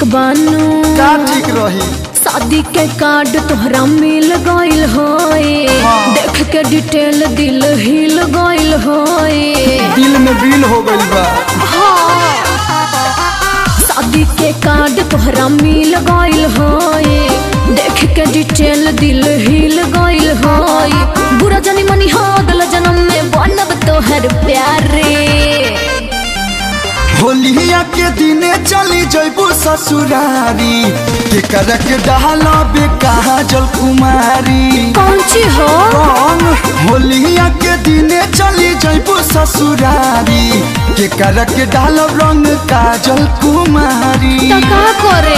बानू का ठीक रही शादी के कार्ड तोहरा मिल गइल होए हाँ। देख के डिटेल दिल हिल गइल होए दिल में बिल हो गइल बा हाँ। शादी के कार्ड तोहरा मिल गइल होए देख के डिटेल दिल हिल गइल होए बुरा जानी मनी हो अगला जन्म में बनब तोहर प्यारे होलिया के दिने चली जैबू ससुरारी के करक डाला बे कहा जल कुमारी कौन ची हो रंग होलिया के दिने चली जैबू ससुरारी के करक डाल रंग काजल कुमारी तो का करे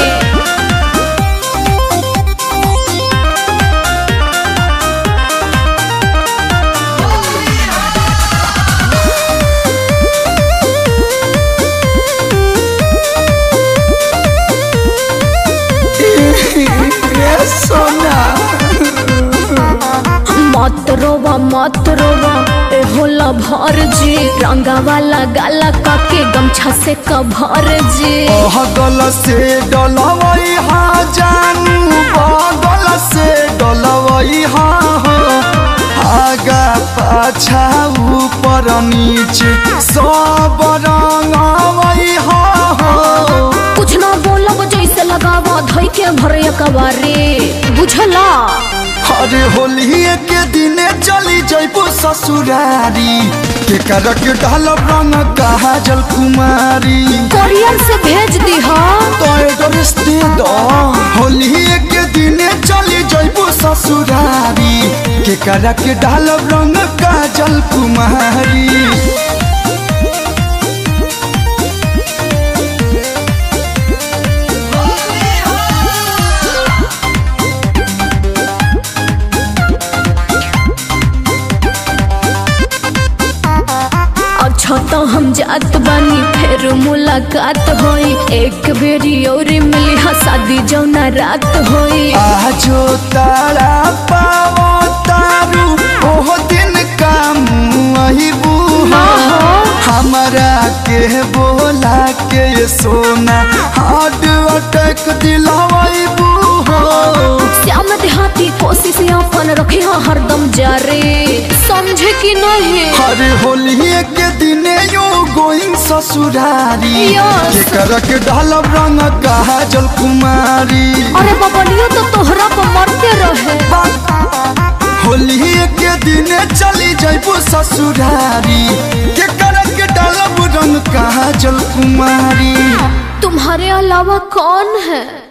रे सोना मत रोवा मत रोवा ए होला भर जी रंगा वाला गाला काके गमछा से कभर जी गल से डलवई हा जानू बगल से डलवई हा हो। आगा पाछा ऊपर नीचे सब रंगवई हा हो। कुछ ना बोलब जैसे लगावा धोई के भर कबारे बुझला अरे होली के दिने चली जैबू ससुरारी के करक ढाल रंग कहा जल कुमारी कोरियर से भेज दी हा तो एड्रेस दे दो होली के दिने चली जैबू ससुरारी के करक ढाल रंग काजल कुमारी अच्छा तो हम जात बानी फिर मुलाकात होई एक बेरी और मिली हा शादी जौना रात होई आजो तारा पावो तारू ओह दिन काम वही बूहा हमारा के बोला के ये सोना हार्ट अटैक दिलावाई बूहो श्याम देहाती कोशिश अपन रखे हा हरदम जारे समझे कि नहीं हरे होली के दिने यो गोइंग ससुरारी Yes. के करक ढालब रंग कहा जल कुमारी अरे बबलियो तो तोहरा पर मरते रहे होली के दिने चली जैबू ससुरारी के करक ढालब रंग कहा जल कुमारी तुम्हारे अलावा कौन है